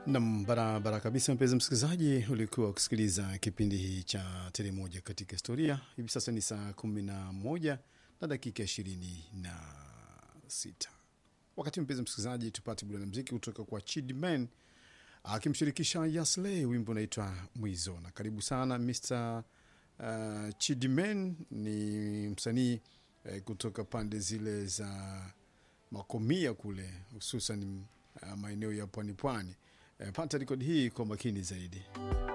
Nam, barabara kabisa, mpenzi msikilizaji, ulikuwa ukisikiliza kipindi hii cha Tele Moja katika Historia. Hivi sasa ni saa kumi na moja na dakika ishirini na sita. Wakati mpenzi msikilizaji, tupate burudani mziki kutoka kwa Chidman akimshirikisha Yasle, wimbo unaitwa Mwizo. Na karibu sana Mr uh, Chidman ni msanii eh, kutoka pande zile za Makomia kule, hususan uh, maeneo ya pwani pwani. Eh, pata rekodi hii kwa makini zaidi.